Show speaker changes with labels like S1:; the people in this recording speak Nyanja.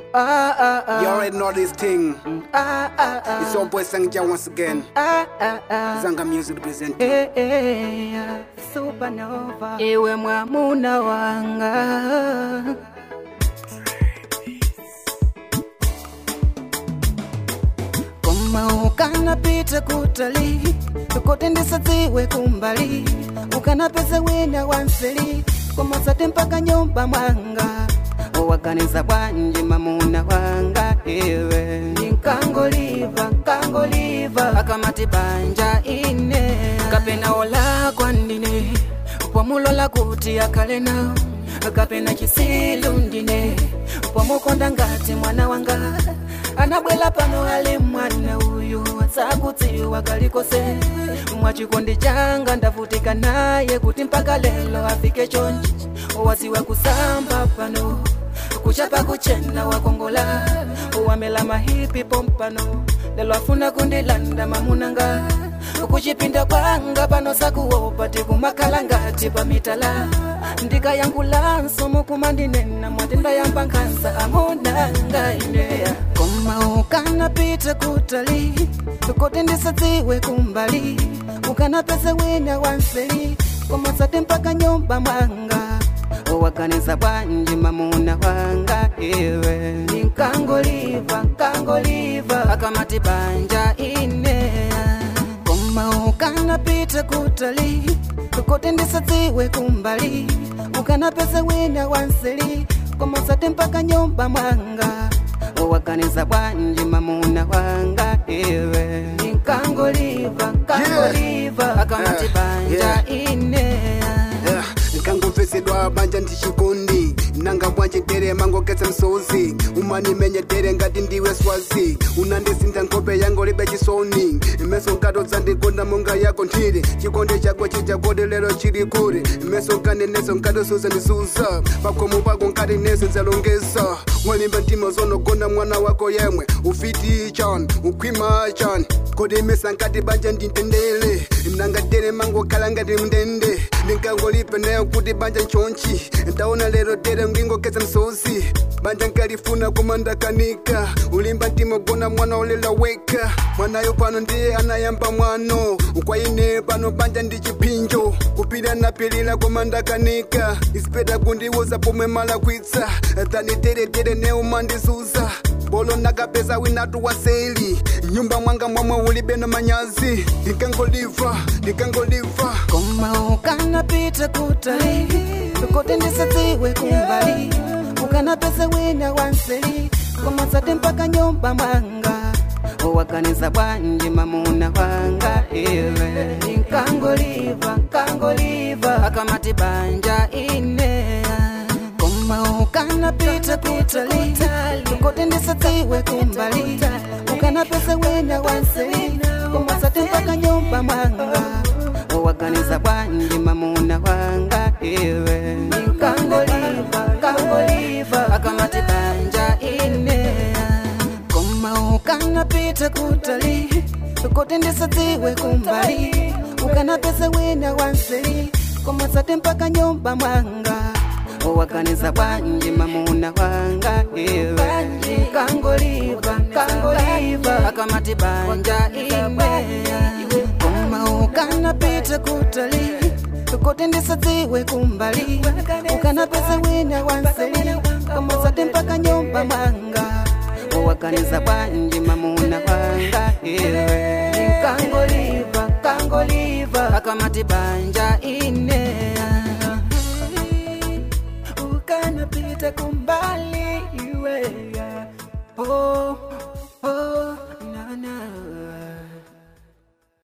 S1: Ah, ah, ah.
S2: You already know this thing.
S1: Ah, ah, ah.
S2: It's your boy Sangja once again.
S1: Ah, ah, ah.
S2: Zanga Music represent.
S1: Eh, eh, ah. Supernova. Ewe mwamuna wanga koma ukanapita kutali kote ndisadziwe kumbali ukanapeza wina wanseli koma sate mpaka nyumba mwanga waganiza bwanji mamuna wanga iwe nkangoliva nkangoliva akamati banja ine kapena ola kwandine pwamulola kuti akale nawo kapena chisilu ndine pwamukonda ngati mwana wanga anabwela pano ali mwana uyu atsakutsiwa kalikose mwachikondi changa ndavutika naye kuti mpaka lelo afike chonchi waziwa kusamba pano kuchapa kuchena wakongola wamela mahipi pompano lelo afuna kundilanda mamunanga kuchipinda kwanga pano sakuopa tikumakhala ngati pamitala ndikayankulanso mukumandinena mwatenda yamba nkhansa amunanga ineya koma ukanapita kutali kuti ndisadziwe kumbali ukanapeza wina wanseli koma sate mpaka nyumba mwanga waganiza bwanji mamuna wanga iwe nkangoliva nkangoliva akamati banja ine koma ukanapita kutali kuti ndisadziwe kumbali ukanapeza wina wanseli koma sate mpaka nyumba mwanga waganiza bwanji mamuna wanga iwe nkangoliva nkangoliva akamati
S2: Yeah.
S1: banja ine
S2: Yeah. nkangomvesedwa banja ndichikondi nanga bwanje tere mangoketsa msozi umanimenya tere ngati ndiwe swazi unandisinza nkhope yango libe chisoni imeso nkato dzandikonda monga yako nthiri chikondi chako chijakodi lero chili kuri imeso nkaneneso nkato suzandisuza pakhomo pako nkati nese nzalongesa walimba mtima zonogona mwana wako yemwe ufiti chan ukhwima chan kodi imesa nkati banja ndintendele nanga tere mangokhala ngati mndende ndinkangolipe nayo kuti banja nchonchi ndaona lero tere ngingoketsa msozi banja nkalifuna koma ndakanika ulimba mtima gona mwana olela weka mwanayo pano ndiye anayamba mwano ukwaine pano banja ndi chipinjo kupira napilira koma ndakanika isipeda kundiwoza pomwe malakwitsa tani teretere neumandisuza bolo nakapeza winatu waseli nyumba mwanga mwamwe ulibe na manyazi ndikangoliva ndikangoliva
S1: koma ukanapita kutali kuti ndisadziwe kumbali ukanapeza wina wanseli koma sate mpaka nyumba mwanga waganiza bwanji mamuna wanga iwe nkangoliva nkangoliva akamati banja ine koma ukanapita kutali kuti ndisadziwe kumbali ukanapeza wina wanseli koma sate mpaka nyumba mwanga waganiza bwanji mamuna wanga iwe nkangoliva nkangoliva akamati banja ine koma ukanapita kutali kuti ndisadziwe kumbali ukanapeza wina wanseli koma sate mpaka nyumba mwanga waganiza bwanji mamuna wanga iwe nkangoliva nkangoliva akamati banja ine koma ukanapita kutali kuti ndisadziwe kumbali ukanapeza wina wanseli koma sate mpaka nyumba mwanga waganiza bwanji mamuna wanga iwe nkangoliva nkangoliva akamati banja ine ukanapita kumbali iwe oh.